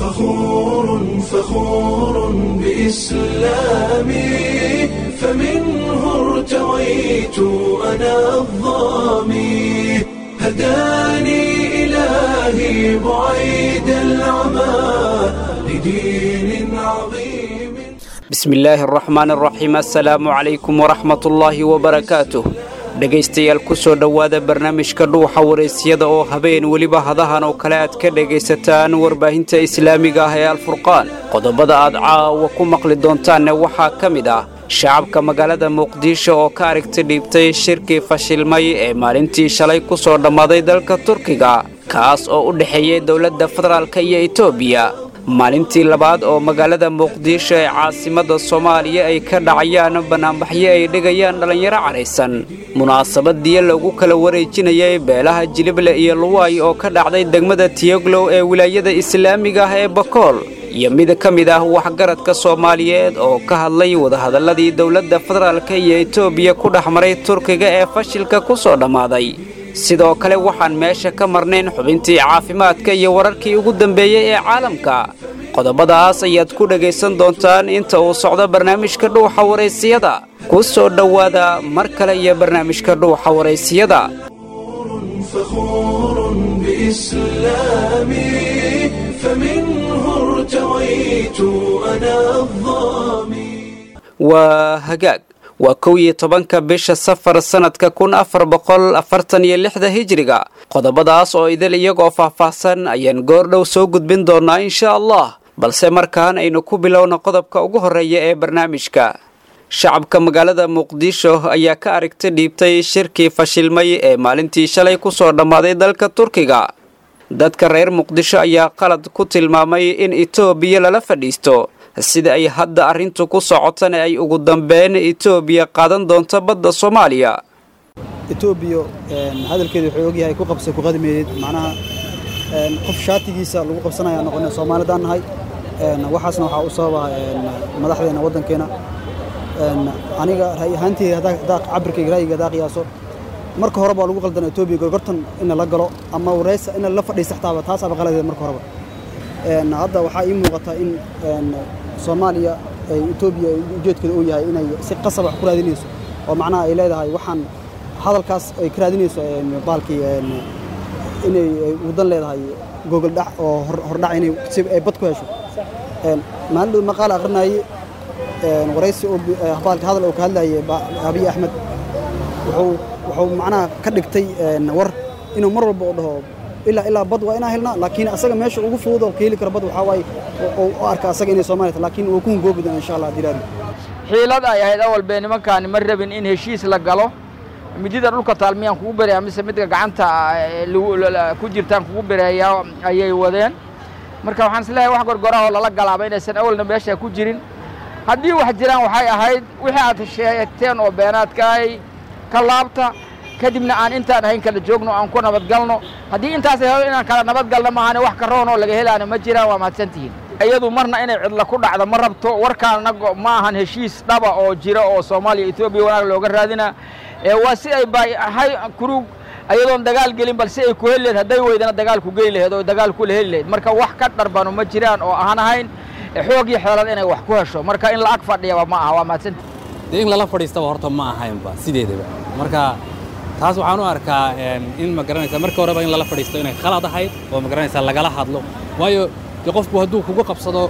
فخور فخور بإسلامي فمنه ارتويت أنا الظامي هداني إلهي بعيد العمى لدين عظيم bismi illaahi araxmaan araxiim assalaamu calaykum waraxmatullaahi wabarakaatuh dhegaystayaal ku soo dhowaada barnaamijka dhuuxa waraysyada oo habeen weliba hadahan oo kale aad ka dhegaysataan warbaahinta islaamiga ah ee alfurqaan qodobada aad caawa ku maqli doontaanne waxaa ka mid ah shacabka magaalada muqdisho oo ka aragti dhiibtay shirkii fashilmay ee maalintii shalay ku soo dhammaaday dalka turkiga kaas oo u dhexeeyey dowladda federaalka iyo etoobiya maalintii labaad oo magaalada muqdisho ee caasimadda soomaaliya ay ka dhacayaan bannaanbaxyo ay dhigayaan dhallinyaro cadhaysan munaasabadiyo lagu kala wareejinayay beelaha jilible iyo luwaay oo ka dhacday degmada tiyoglow ee wilaayada islaamiga ah ee bakool iyo mid ka mid ah waxgaradka soomaaliyeed oo ka hadlay wadahadalladii dowladda federaalka iyo etoobiya ku dhex maray turkiga ee fashilka ku soo dhammaaday sidoo kale waxaan meesha ka marnayn xubintii caafimaadka iyo wararkii ugu dambeeyey ee caalamka qodobadaas ayaad ku dhegaysan doontaan inta uu socdo barnaamijka dhuuxa waraysiyada ku soo dhowaada mar kale iyo barnaamijka dhuuxa waraysiyada فخور بإسلامي فمنه ارتويت أنا الظامي waa hagaag waa kow iyo tobanka bisha safar sannadka kun afar boqol afartan iyo lixda hijiriga qodobadaas oo idil iyagoo faahfaahsan ayaan goordhow soo gudbin doonaa insha allah balse markaan aynu ku bilowna qodobka ugu horreeya ee barnaamijka shacabka magaalada muqdisho ayaa ka aragti dhiibtay shirkii fashilmay ee maalintii shalay ku soo dhammaaday dalka turkiga dadka reer muqdisho ayaa qalad ku tilmaamay in etoobiya lala fadhiisto sida ay hadda arrintu ku socotana ay ugu dambeyn etoobiya qaadan doonto badda soomaaliya etoobiya hadalkeeda wuxuu ogyahay ku qabsa ku qadimeeyey macnaha qof shaatigiisa lagu qabsanaya noqona soomaalidaan nahay waxaasna waxaa u sababa madaxdeena waddankeena aniga ra'y ahaanteyda haddaa cabirkayga ra'yiga haddaa qiyaaso marka hore baa lagu qaldana etoobiya gorgortan ina la galo ama wareysa ina la fadhiisa xtaaba taasaaba qaladeed marka horeba hadda waxaa ii muuqata in soomaaliya ay etoobiya ujeedkeeda uu yahay inay si qasab wax ku raadinayso oo macnaha ay leedahay waxaan hadalkaas ay ka raadinayso baalkii inay wadan leedahay gogol dhac oo hordhac inay si ay bad ku hesho maalin dhow maqaal akhrinayay waraysi baalka hadal oo ka hadlayay abiy axmed wuxuu wuxuu macnaha ka dhigtay war inuu mar walba u dhaho ilaa ilaa bad waa inaan helnaa laakiin asaga meesha ugu fudud oo ka heli karo bad waxaa waaye u arka asaga inay Soomaaliya tahay laakiin uu ku hungoobi doona insha Allah dilaali xiilad ay ahayd awal bee nimankaani ma rabin in heshiis la galo midida dhulka taalmiyaan kugu bereeyaa mise midka gacanta ku jirtaan kugu bereeyaa ayay wadeen marka waxaan isleeyahay wax gorgorah oo lala galaaba inaysan awalna meesha ku jirin haddii wax jiraan waxay ahayd wixii aad sheegteen oo beenaadkaay ka laabta kadibna aan intaan ahayn kala joogno aan ku nabadgalno haddii intaas helo inaan kala nabadgalno maahane wax ka roon oo laga helaana ma jiraan waa mahadsantihiin iyadu marna inay cidla ku dhacdo ma rabto warkaana ma ahan heshiis dhaba oo jira oo soomaaliya etoobiya wanaag looga raadina ee waa si ay bahay kurug ayadoon dagaal gelin bal si ay ku heli lahed hadday weydana dagaal ku geli laheed oo dagaal kula heli laheyd marka wax ka dharbano ma jiraan oo aan ahayn xoog iyo xeelad inay wax ku hesho marka in la ag fadhiyaba ma aha waa mahadsantihiin dee in lala fadhiistaba horta ma ahaynba sideedaba marka taas waxaan u arkaa in ma garanaysa marka horeba in lala fadhiisto inay khalad ahayd oo ma garanaysa lagala hadlo waayo dee qofku hadduu kugu qabsado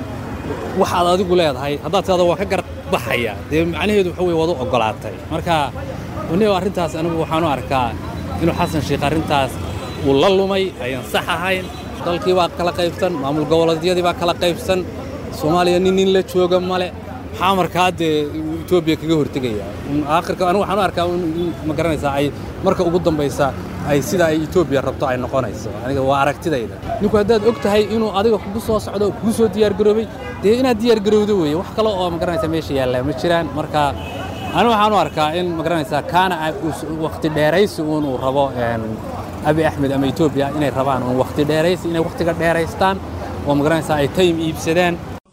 waxaad adigu leedahay haddaad tidhahdo waa ka gar baxaya dee macnaheedu waxa weye waad u oggolaatay marka anigo arrintaas anigu waxaan u arkaa inuu xasan sheikh arrintaas uu la lumay ayaan sax ahayn dalkii baa kala qaybsan maamul goboleedyadii baa kala qaybsan soomaaliya nin nin la jooga male maxaa markaa dee etoobiya kaga hortegaya aakhirka anigu waxaan u arkaa in ma garanaysaa ay marka ugu dambaysa ay sida ay etoobiya rabto ay noqonayso aniga waa aragtidayda ninku haddaad og tahay inuu adiga kugu soo socdo kugu soo diyaargaroobay dee inaad diyaargarowdo weeye wax kale oo ma garanaysaa meesha yaallaa ma jiraan marka anigu waxaan u arkaa in ma garanaysaa kaana wakhti dheeraysi uun uu rabo abi axmed ama etoobiya inay rabaan uun wakhti dheeraysi inay wakhtiga dheeraystaan oo ma garanaysaa ay tayim iibsadaan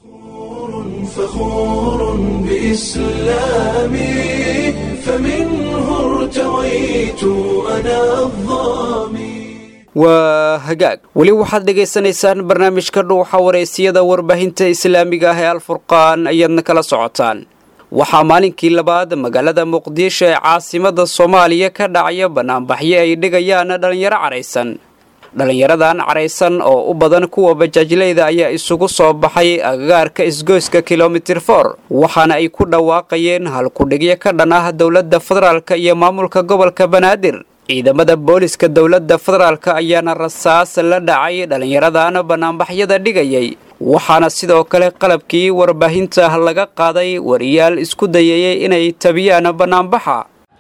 فخور بإسلامي فمنه ارتويت أنا الظامي waa hagaag weli waxaad dhegaysanaysaan barnaamijka dhuuxa wareysiyada warbaahinta islaamiga ah ee alfurqaan ayaadna kala socotaan waxaa maalinkii labaad magaalada muqdisho ee caasimada soomaaliya ka dhacaya banaanbaxyo ay dhigayaan dhallinyaro caraysan dhallinyaradan caraysan oo u badan kuwa bajaajleyda ayaa isugu soo baxay agagaarka isgoyska kilomitir for waxaana ay ku dhawaaqayeen halkudhigyo ka dhan ah dowladda federaalk iyo maamulka gobolka banaadir ciidamada booliska dowladda federaalk ayaana rasaas la dhacay dhallinyaradan banaanbaxyada dhigayay waxaana sidoo kale qalabkii warbaahinta laga qaaday wariyaal isku dayayay inay tabiyaan banaanbaxa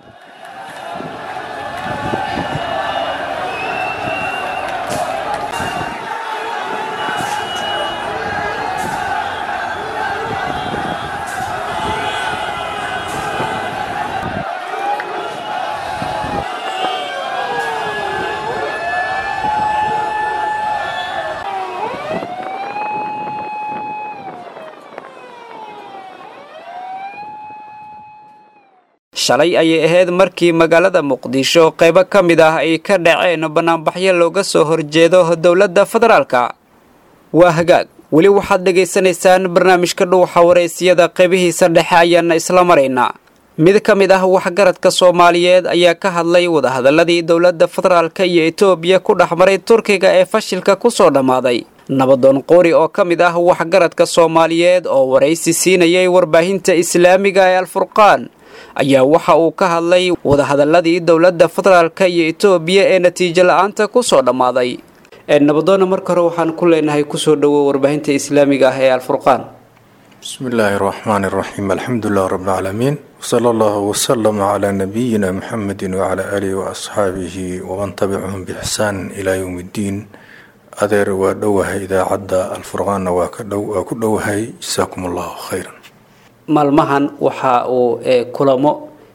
shalay ayay ahayd markii magaalada muqdisho qaybo ka mid ah ay ka dhaceen banaanbaxyo looga soo horjeedo dowladda federaalka waa hagaag weli waxaad dhegaysanaysaan barnaamijka dhuuxa wareysiyada qaybihiisa dhexe ayaana isla maraynaa mid ka mid ah waxgaradka soomaaliyeed ayaa ka hadlay wadahadaladii dowladda federaalka iyo etoobiya ku dhex maray turkiga ee fashilka kusoo dhammaaday nabadoon qoori oo ka mid ah waxgaradka soomaaliyeed oo waraysi siinayay warbaahinta islaamiga ee alfurqaan ayaa waxa uu ka hadlay wadahadaladii dowladda federaalka iyo etoobiya ee natiijo la-aanta kusoo dhammaaday nabadoonna marka hore waxaan ku leenahay kusoo dhowo warbaahinta islaamiga ah ee alfurqaan bismi illaahi raxmaani raxiim alxamdu lilah rabi alcaalamiin wsala allahu wasalama calaa nabiyina muxamedi wacalaa aalihi waasxaabihi waman tabicahum biixsaan ilaa yowm iddiin adeer waa dhowahay idaacadda alfurqaanna waa waa ku dhowahay jasaakum allahu khayran maalmahan waxa uu kulamo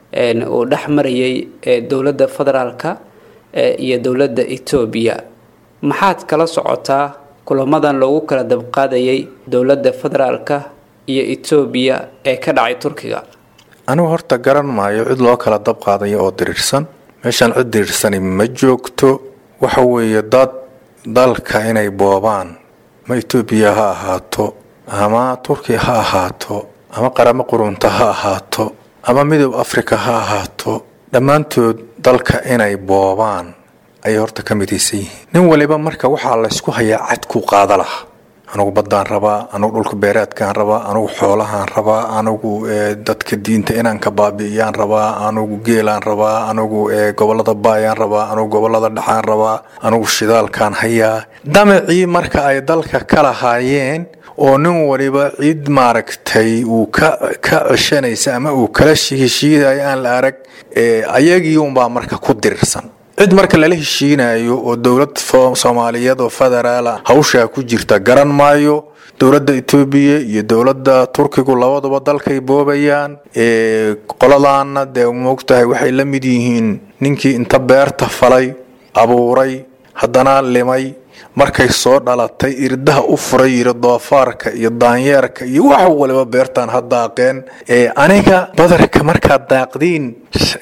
uu dhex marayay dowladda federaalka iyo dowladda etoobiya maxaad kala socotaa kulamadan loogu kala dabqaadayay dowladda federaalka iyo etoobiya ee ka dhacay turkiga anigu horta garan maayo cid loo kala dab qaadayo oo diriirsan meeshaan cid diriirsani ma joogto waxa weeye dad dalka inay boobaan ma etoobiya ha ahaato ama turkiya ha ahaato ama qaramo qurunta ha ahaato ama midoob africa ha ahaato dhammaantood dalka inay boobaan ayay horta ka midaysan yihiin nin waliba marka waxaa laysku hayaa cadkuu qaada laha anugu baddaan rabaa anugu dhulka beeraadkaan rabaa anugu xoolahaan rabaa anugu dadka diinta inaan ka baabi'iyaan rabaa anugu geelaan rabaa anugu gobolada baayaan rabaa anugu gobolada dhexaan rabaa anugu shidaalkaan hayaa damacii marka ay dalka ka lahaayeen oo nin waliba cid maaragtay uu ka ka ceshanaysa ama uu kala heshiidayo aan la arag ayagii unbaa marka ku dirirsan cid marka lala heshiinayo oo dowlad soomaaliyeed oo federaala hawshaa ku jirta garan maayo dowladda etoobiya iyo dowladda turkigu labaduba dalkay boobayaan qoladaana dee moogtahay waxay la mid yihiin ninkii inta beerta falay abuuray haddana limay markay soo dhalatay irdaha u furay yiri doofaarka iyo daanyeerka iyo wax waliba beertaan ha daaqeen aniga badarka markaad daaqdiin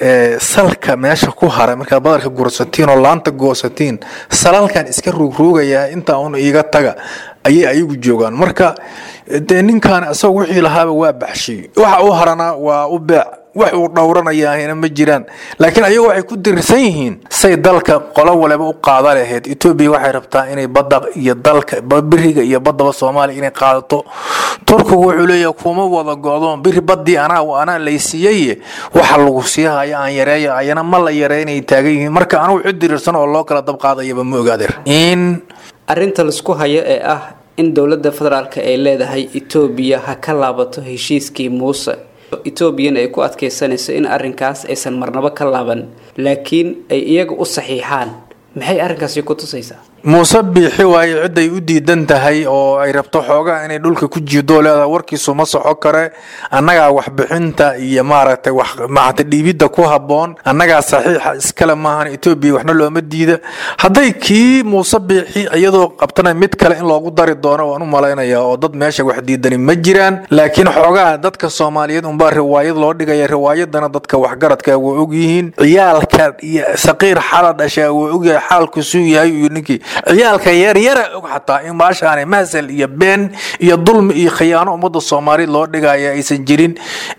salka meesha ku haray markaad badarka gursatiin oo laanta goosatiin salalkan iska ruugruugayaa intaa un iiga taga ayay ayagu joogaan marka dee ninkan isaga wixii lahaaba waa baxshay waxa u harana waa u beec wax uu dhowranayaahina ma jiraan laakiin ayagu waxay ku dirirsan yihiin say dalka qolo waliba u qaada lahayd etoobiya waxay rabtaa inay badda iyo dalka biriga iyo baddaba soomaaliya inay qaadato turkigu wuxuu leeyahay kuma wada go'doon biri baddii anaa anaa laysiiyey waxa lagu siihaya aan yareeyo ayana ma la yareynay taagan yihiin marka anugu cid dirirsan oo loo kala dab qaadayaba ma ogaadeer in arrinta laisku hayo ee ah in dowladda federaalka ay leedahay etoobiya ha ka laabato heshiiskii muuse etoobiyana ay ku adkaysanayso in arrinkaas aysan marnabo ka laaban laakiin ay iyaga u saxiixaan maxay arrinkaasi ku tusaysaa muuse biixi waaye ciday u diidan tahay oo ay rabto xoogaa inay dhulka ku jiidoo leedahay warkiisu ma soco kare annagaa waxbixinta iyo maaragtay wax maaragtay dhiibidda ku habboon annagaa saxiixa iskale maahan etoobiya waxna looma diida hadday kii muuse biixi iyadoo qabtana mid kale in loogu dari doono waan u malaynayaa oo dad meesha wax diidani ma jiraan laakiin xoogaa dadka soomaaliyeed unbaa riwaayad loo dhigaya riwaayadana dadka waxgaradka waa ogyihiin ciyaalka iyo saqiir xala dhashaa waa ogyahay xaalkusuu yahay iyo ninkii ciyaalka yaryara og xataa in maashaane mahsal iyo been iyo dulmi iyo khiyaano ummadda soomaaliyeed loo dhigaya aysan jirin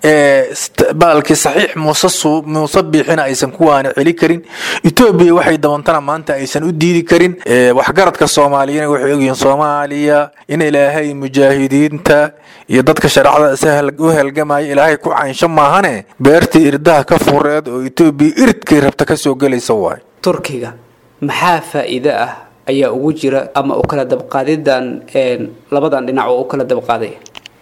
baalkii saxiix muuse muuse biixina aysan kuwaana celi karin etoobiya waxay dabantana maanta aysan u diidi karin waxgaradka soomaaliyana waxay ogyihiin soomaaliya in ilaahay mujaahidiinta iyo dadka shareecada u helgamaya ilaahay ku caynsho maahane beertii irdaha ka fureed oo etoobiya iridkay rabta kasoo gelaysa waay turkiga maxaa faa'iido ah ayaa ugu jira ama u kala dabqaadidan labadan dhinac oo u kala dabqaaday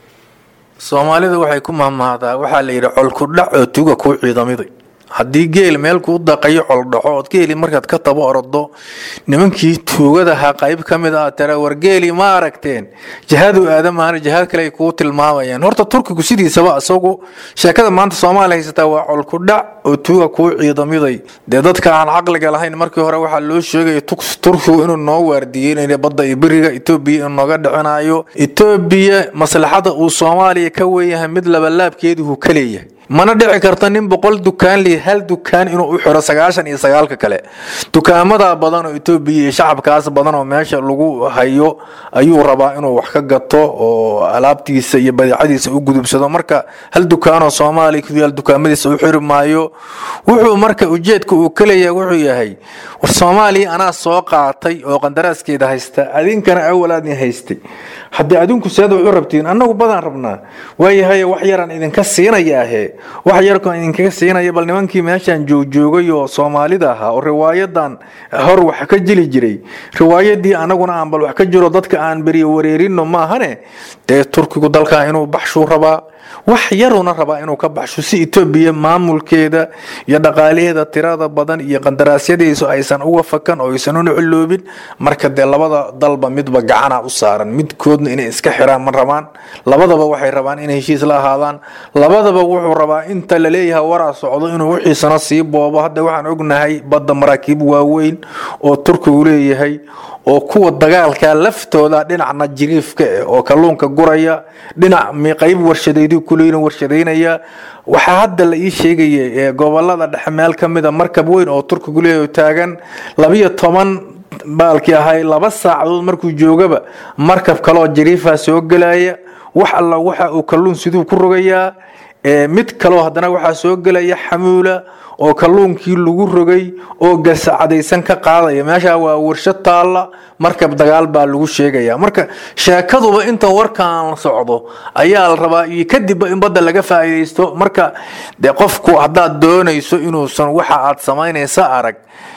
soomaalida waxay ku mahmahdaa waxaa la yidhi colkudhac oo tuga kuu ciidamiday haddii geel meel kuu daqayo coldhaxo ood geeli markaad ka taba ordo nimankii tuugadahaa qayb ka mid ah tara war geeli ma aragteen jihadu aadamaana jihaad kale ay kuu tilmaamayaan horta turkigu sidiisaba isagu sheekada maanta soomaaliya haysataa waa colkudhac oo tuuga kuu ciidamiday dee dadka aan caqliga lahayn markii hore waxaa loo sheegaya turkigu inuu noo waardiyeynaya badda iyo beriga etoobiya inuu nooga dhicinayo etoobiya maslaxada uu soomaaliya ka weeyahay mid labalaabkeeduhu ka leeyahay mana dhici karta nin boqol dukaan li hal dukaan inuu u xiro sagaashan iyo sagaalka kale dukaamada badan oo etoobiya iyo shacabkaas badan oo meesha lagu hayo ayuu rabaa inuu wax ka gato oo alaabtiisa iyo badeecadiisa u gudubsado marka hal dukaanoo soomaaliya ku yaal dukaamadiisa u xiri maayo wuxuu marka ujeedka uu ka leeyahay wuxuu yahay war soomaaliya anaa soo qaatay oo qandaraaskeeda haysta adinkana awalaadni haystay haddii adinku seed wax u rabtiin annagu badaan rabnaa waayahay wax yaraan idinka siinayaahe wax yarkaan idinkaga siinaya bal nimankii meeshaan joogjoogay oo soomaalida ahaa oo riwaayadan hor wax ka jili jiray riwaayadii anaguna aan bal wax ka jiro dadka aan beriyo wareerino maahane dee turkigu dalkaa inuu baxshuu rabaa wax yaruna rabaa inuu ka baxsho si etoobiya maamulkeeda iyo dhaqaalaheeda tirada badan iyo qandaraasyadiisu aysan uga fakan oo aysan una ciloobin marka dee labada dalba midba gacana u saaran midkoodna inay iska xiraan ma rabaan labadaba waxay rabaan inay heshiis la ahaadaan labadaba wuxuu rabaa inta laleeyahay waraa socdo inuu wixiisana sii boobo hadda waxaan ognahay badda maraakiib waaweyn oo turkigu leeyahay oo kuwa dagaalka laftooda dhinacna jiriifka eh oo kalluunka guraya dhinac qayb warshadeedu kuleyn warshadaynaya waxaa hadda la ii sheegaya gobolada dhexe meel ka mida markab weyn oo turkigu leeyahay taagan labiyo toban baalkii ahay laba saacadood markuu joogaba markab kaleoo jiriifa soo gelaya wax alla waxa uu kalluun siduu ku rogayaa mid kaloo haddana waxaa soo gelaya xamuula oo kalluunkii lagu rogay oo gasacadaysan ka qaadaya meesha waa warshad taalla markab dagaal baa lagu sheegaya marka sheekaduba inta warkaan socdo ayaa la rabaa iyo kadibba in badda laga faa'iidaysto marka de qofku haddaad doonayso inuusan waxa aad samaynaysa arag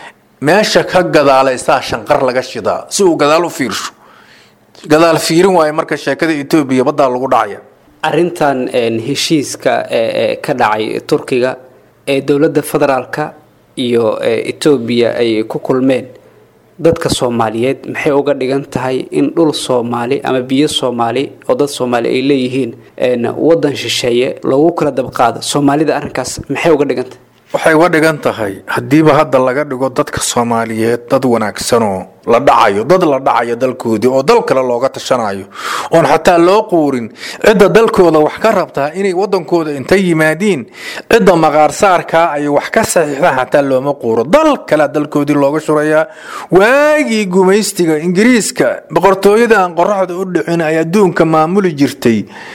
meesha ka gadaalaysaa shanqar laga shidaa si uu gadaal u fiirsho gadaal fiirin waayo marka sheekada etoobiya baddaa lagu dhacaya arintan heshiiska ka dhacay turkiga ee dowladda federaalka iyo etoobiya ay ku kulmeen dadka soomaaliyeed maxay uga dhigan tahay in dhul soomaali ama biyo soomaali oo dad soomaali ay leeyihiin wadan shisheeye loogu kala dabqaado soomaalida arrinkaas maxay uga dhigan tahay waxay uga dhigan tahay haddiiba hadda laga dhigo dadka soomaaliyeed dad wanaagsanoo la dhacayo dad la dhacayo dalkoodii oo dal kale looga tashanayo oon xataa loo quurin cidda dalkooda wax ka rabtaa inay wadankooda inta yimaadiin cidda maqaarsaarkaa ay wax ka saxiixdaan xataa looma quuro dal kale dalkoodii looga shurayaa waagii gumaystiga ingiriiska boqortooyada aan qoraxda u dhicin ay adduunka maamuli jirtay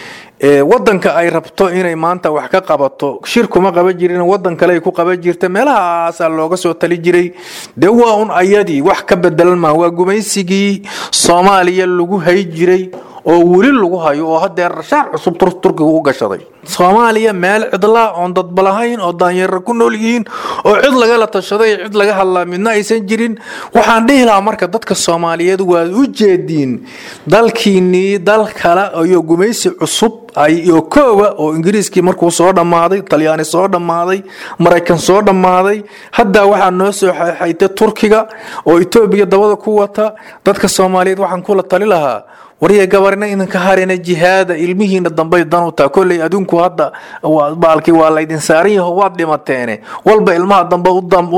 wadanka ay rabto inay maanta wax ka qabato shir kuma qaban jirin wadan kale ay ku qaban jirta meelahaasaa looga soo tali jiray dee waa un ayadii wax ka bedelan maa waa gumaysigii soomaaliya lagu hay jiray oo weli lagu hayo oo hadeer shaar cusub turkiga u gashaday soomaaliya meel cidlaa oon dadba lahayn oo daanyara ku nool yihiin oo cid lagala tashaday cid laga hadlaa midna aysan jirin waxaan dhihi lahaa marka dadka soomaaliyeed waad u jeediin dalkiinnii dal kale iyo gumaysi cusub iyo koowa oo ingiriiskii markuu soo dhammaaday talyaani soo dhammaaday maraykan soo dhammaaday haddaa waxaa noo soo xaytay turkiga oo etoobiya dabada ku wata dadka soomaaliyeed waxaan kula tali lahaa warya gabarina idinka harina jihaada ilmihiina dambay dan u taha kolley adinku hadda baalkii waa laydin saaran yaho waad dhimateene walba ilmaha dambe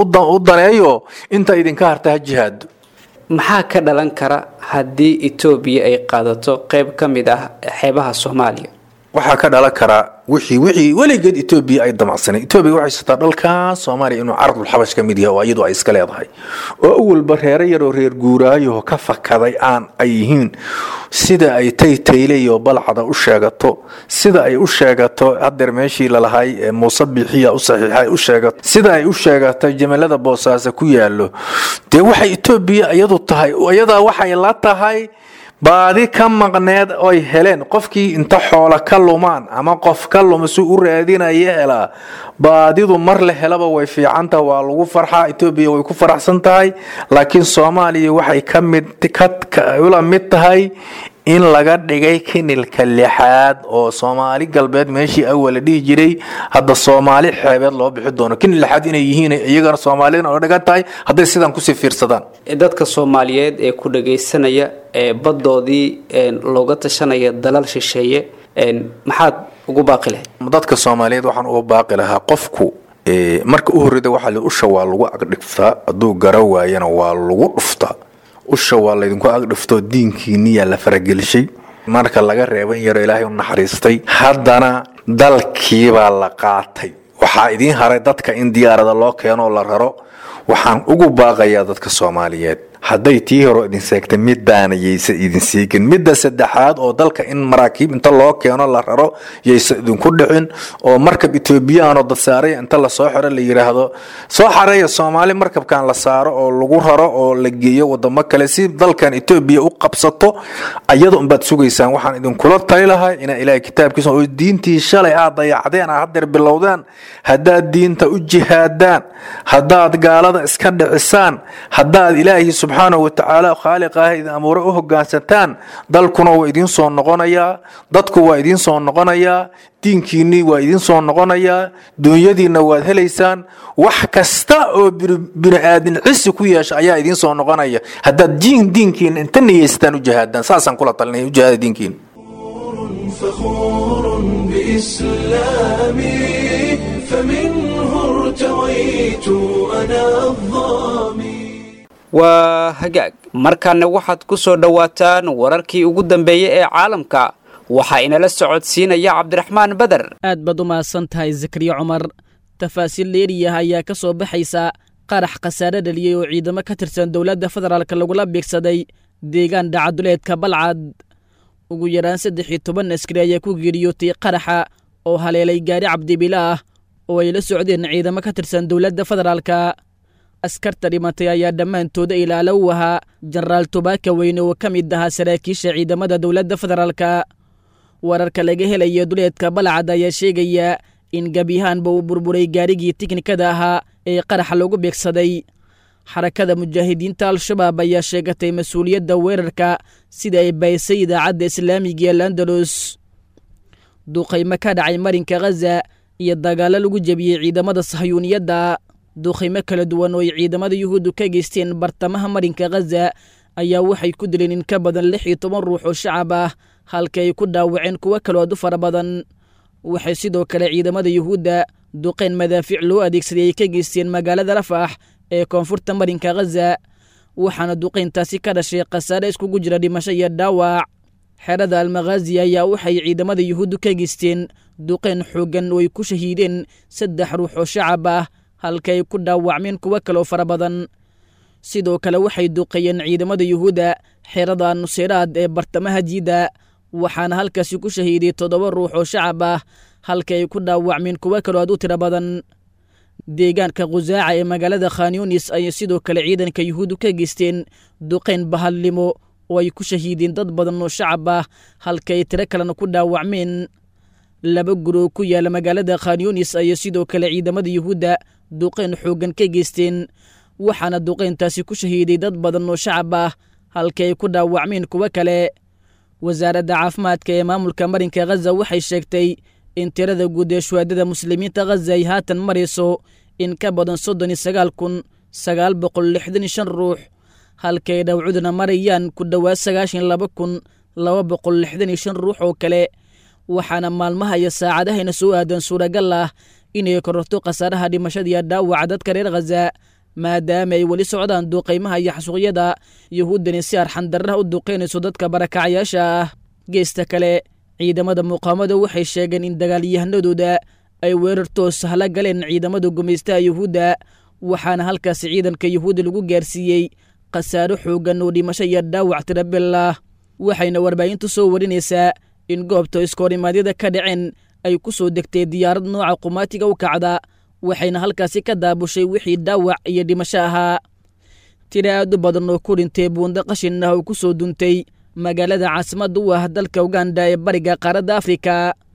u daneeyo inta idinka harta ha jihaado maxaa ka dhalan kara haddii etoobiya ay qaadato qayb ka mid ah xeebaha soomaaliya waxaa ka dhalan karaa wixii wixii weligeed etoobiya ay damacsanay etoobiya waxay sataa dhalkan soomaaliya inuu carabul xabash ka mid yahay oo iyadu ay iska leedahay oo awalba reero yaroo reer guuraayo ka fakaday aan ay yihiin sida ay taytayleyo balcada u sheegato sida ay u sheegato hadeer meeshii lalahay muuse biixiya u saxiixay u sheegato sida ay u sheegato jamalada boosaaso ku yaalo dee waxay etoobiya iyadu tahay iyadaa waxay la tahay baadi ka maqneed oy heleen qofkii inta xoola ka lumaan ama qof ka luma si u raadinaya helaa baadidu mar la helaba way fiicantaha waa lagu farxaa etoobiya way ku faraxsan tahay laakiin soomaaliya waxay ka mid ula mid tahay in laga dhigay kinilka lixaad oo soomaali galbeed meeshii awala dhihi jiray hadda soomaali xeebeed loo bixi doono kinil lixaad inay yihiin iyagana soomaaliyana oo dhigan tahay hadday sidaan kusii fiirsadaan dadka soomaaliyeed ee ku dhagaysanaya ee baddoodii looga tashanaya dalal shisheeye maxaad ugu baaqi lahayd dadka soomaaliyeed waxaan uga baaqi lahaa qofku marka u horreyda waxaa li usha waa lagu agdhigtaa hadduu gara waayana waa lagu dhuftaa usha waa laydinku agdhiftoo diinkiiniyaa la faragelishay marka laga reeban yaro ilaahay u naxariistay haddana dalkiibaa la qaatay waxaa idiin haray dadka in diyaarada loo keenoo la raro waxaan ugu baaqayaa dadka soomaaliyeed hadday tii hore idin seegtay midaana yaysa idin siigin midda saddexaad oo dalka in maraakiib inta loo keeno la raro yaysa idinku dhicin oo markab etoobiyaanoo dadsaaraya inta lasoo xiro la yidhaahdo soo xareeya soomaali markabkan la saaro oo lagu raro oo la geeyo wadamo kale si dalkan etoobiya u qabsato ayada unbaad sugaysaan waxaan idinkula tali lahay inaa ilaahay kitaabkiisa oo diintii shalay aad dayacdeen aad hadeer bilowdaan haddaad diinta u jihaadaan haddaad gaalada iska dhicisaan haddaad ilaahi subxaanahu watacaala khaaliqaah idin amuure u hogaansataan dalkuna waa idiin soo noqonayaa dadku waa idiin soo noqonayaa diinkiinnii waa idiin soo noqonayaa duunyadiinna waad helaysaan wax kasta oo bini-aadin cisi ku yeesha ayaa idiin soo noqonaya haddaad jiin diinkiina inta niyeystaan u jihaadaan saasaan kula talinaya u jihaada diinkiina فخور بإسلامي فمنه ارتويت أنا الظامي waa hagaag markaana waxaad ku soo dhowaataan wararkii ugu dambeeyey ee caalamka waxaa inala socodsiinaya cabdiraxmaan beder aad baad u mahadsan tahay zakariya cumar tafaasiil dheeriyah ayaa ka soo baxaysa qarax khasaare dhaliyey oo ciidamo ka tirsan dowladda federaalk lagula beegsaday deegaan dhacaduleedka balcad ugu yaraan saddex iyo toban askari ayaa ku geeriyootay qaraxa oo haleelay gaari cabdibila ah oo ay la socdeen ciidamo ka tirsan dowladda federaalka askarta dhimatay ayaa dhammaantooda ilaalo u ahaa jenaraal tubaaka weyne oo ka mid ahaa saraakiisha ciidamada dowladda federaalka wararka laga helaya duleedka balcad ayaa sheegaya in gebyahaanba uu burburay gaarigii tiknikada ahaa ee qaraxa lagu beegsaday xarakada mujaahidiinta al-shabaab ayaa sheegatay mas-uuliyadda weerarka sida ay baysay idaacadda islaamiga ee landalus duqaymo ka dhacay marinka khaza iyo dagaallo lagu jebiyey ciidamada sahyuuniyadda duqaymo kala duwan oo ay ciidamada yuhuuddu ka geysteen bartamaha marinka khaza ayaa waxay ku dileen in ka badan lix iyo toban ruux oo shacab ah halka ay ku dhaawaceen kuwo kaloo adu fara badan waxay sidoo kale ciidamada yuhuudda duqayn madaafiic loo adeegsaday ay ka geysteen magaalada rafax ee koonfurta marinka khaza waxaana duqayntaasi ka dhashay khasaare iskugu jira dhimasho iyo dhaawac xerada almakhazi ayaa waxay ciidamada yuhuuddu ka geysteen duqayn xooggan oo ay ku shahiideen saddex ruux oo shacab ah halka ay ku dhaawacmeen kuwo kaloo fara badan sidoo kale waxay duqeeyeen ciidamada yuhuudda xerada nuseyraad ee bartamaha jiidda waxaana halkaasi ku shahiiday toddoba ruux oo shacab ah halka ay ku dhaawacmeen kuwo kaloo aad u tiro badan deegaanka khusaaca ee magaalada khanyunis ayay sidoo kale ciidanka yuhuuddu ka geysteen duqayn bahadlimo oo ay ku shahiideen dad badan oo shacab ah halka ay tiro kalena ku dhaawacmeen laba guroo ku yaala magaalada khanyunis ayay sidoo kale ciidamada yuhuudda duqayn xooggan ka geysteen waxaana duqayntaasi ku shahiiday dad badan oo shacab ah halka ay ku dhaawacmeen kuwo kale wasaaradda caafimaadka ee maamulka marinka khaza waxay sheegtay in tirada guud ee shuhaadada muslimiinta khaza ay haatan marayso in ka badan soddon iyo sagaal kun sagaal boqol lixdan iyo shan ruux halkay dhawcuduna marayaan ku dhowaad sagaashan laba kun laba boqol lixdan iyo shan ruux oo kale waxaana maalmaha iyo saacadahayna soo aadan suuragal ah inay kororto khasaaraha dhimashada iyo dhaawaca dadka reer khaza maadaama ay weli socdaan duuqaymaha iyo xasuuqyada yuhuuddani si arxandarraha u duqaynayso dadka barakacayaasha ah geesta kale ciidamada muqaamada waxay sheegeen in dagaalyahanadooda ay weerar toos hala galeen ciidamada gumaystaha yuhuudda waxaana halkaasi ciidanka yuhuudda lagu gaarsiiyey khasaaro xooggan oo dhimasho iyo dhaawac tirabel ah waxayna warbaahintu soo warinaysaa in goobta iskohorimaadyada ka dhaceen ay ku soo degtay diyaarad nooca qumaatiga u kacda waxayna halkaasi ka daabushay wixii dhaawac iyo dhimasho ahaa tira aad u badan oo ku dhintay buundo qashin ah oo ku soo duntay magaalada caasimadda u ah dalka uganda ee bariga qaaradda afrika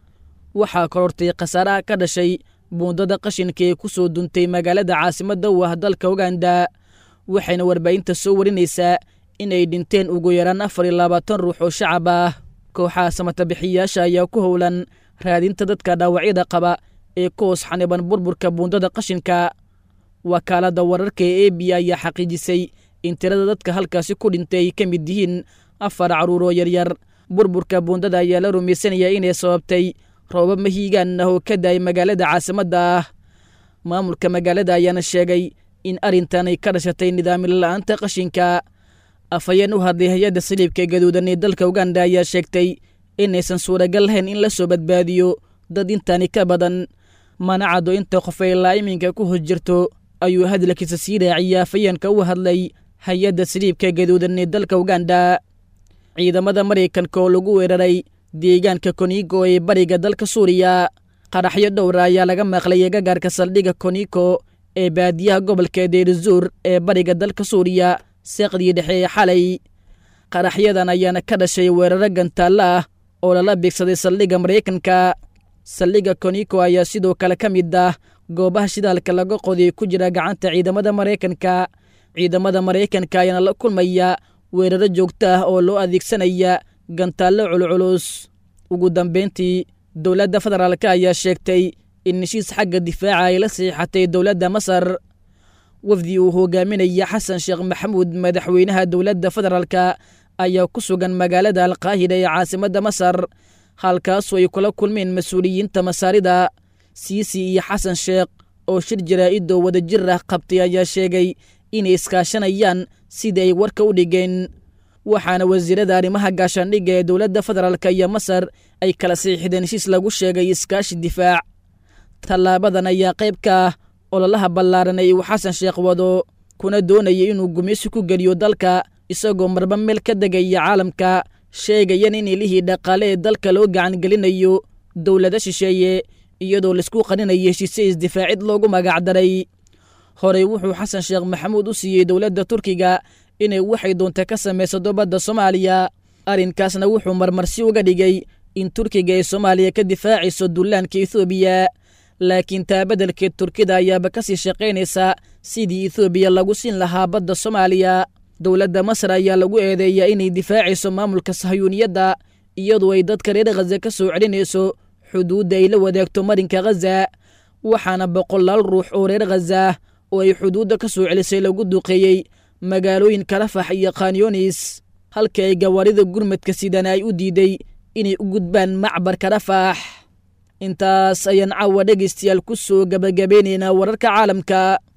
waxaa korortay khasaaraha ka dhashay buundada qashinka ee ku soo duntay magaalada caasimadda u ah dalka uganda waxayna warbaahinta soo warinaysaa inay dhinteen ugu yaraan afar iyo labaatan ruux oo shacab ah kooxaha samatabixiyaasha ayaa ku howlan raadinta dadka dhaawacyada qaba ee ku hoos xaniban burburka buundada qashinka wakaaladda wararka ee a b ayaa xaqiijisay in tirada dadka halkaasi ku dhintay ay ka mid yihiin afar carruur oo yaryar burburka buundada ayaa la rumaysanaya inay sababtay roobab mahiigaan ah oo ka daayay magaalada caasimadda ah maamulka magaalada ayaana sheegay in arrintan ay ka dhashatay nidaamil la'aanta qashinka afhayeen u hadlay hay-adda saliibka gaduudan ee dalka uganda ayaa sheegtay inaysan suuragal lahayn in la soo badbaadiyo dad intaani ka badan mana caddo inta qof ay laa iminka ku hos jirto ayuu hadalkiisa sii raaciyay afhayeenka u hadlay hay-adda saliibka gaduudan ee dalka uganda ciidamada maraykanka oo lagu weeraray deegaanka konigo ee bariga dalka suuriya qaraxyo dhowra ayaa laga maqlay gagaarka saldhigga koniko ee baadiyaha gobolka deerizuur ee bariga dalka suuriya seeqdii dhexe ee xalay qaraxyadan ayaana ka dhashay weeraro gantaalla ah oo lala beegsaday saldhigga maraykanka saldhigga koniko ayaa sidoo kale ka mid ah goobaha shidaalka laga qoday ku jira gacanta ciidamada maraykanka ciidamada maraykanka ayaana la kulmaya weeraro joogto ah oo loo adeegsanaya gantaallo culculus ugu dambayntii dowladda federaalk ayaa sheegtay in heshiis xagga difaaca ay la saxiixatay dowladda masar wafdi uu hogaaminaya xasan sheekh maxamuud madaxweynaha dowladda federaalka ayaa ku sugan magaalada alkaahira ee caasimadda masar halkaasoo ay kula kulmeen mas-uuliyiinta masaarida siisi iyo xasan sheekh oo shir jaraa'idoo wadajir ah qabtay ayaa sheegay inay iskaashanayaan sidii ay warka u dhigeen waxaana wasiirada arrimaha gaashaandhigga ee dowladda federaalk iyo masar ay kala saxiixdeen heshiis lagu sheegay iskaashi difaac tallaabadan ayaa qayb ka ah ololaha ballaaran ee uu xasan sheekh wado kuna doonaya inuu gumaysi ku geliyo dalka isagoo marba meel ka degaya caalamka sheegayan in ilihii dhaqaale ee dalka loo gacangelinayo dowlado shisheeye iyadoo laisku qaninaya heshiise isdifaacid loogu magacdaray horey wuxuu xasan sheekh maxamuud u siiyey dowladda turkiga inay waxay doonta ka samaysato badda soomaaliya arrinkaasna wuxuu marmarsi uga dhigay in turkiga ay soomaaliya ka difaacayso dullaanka ethoobiya laakiin taa beddelkeed turkida ayaaba ka sii shaqaynaysa sidii ethoobiya lagu siin lahaa badda soomaaliya dowladda masar ayaa lagu eedeeyaa inay difaacayso maamulka sahayuuniyadda iyadoo ay dadka reer khaza ka soo celinayso xuduudda ay la wadaagto marinka khaza waxaana boqolaal ruux oo reer khaza oo ay xuduudda ka soo celisay lagu duqeeyey magaalooyinka rafax iyo khanyoonis halka ay gawaarida gurmadka sidana ay u diiday inay u gudbaan macbarka rafax intaas ayaan caawa dhegaystayaal ku soo gabagabeynaynaa wararka caalamka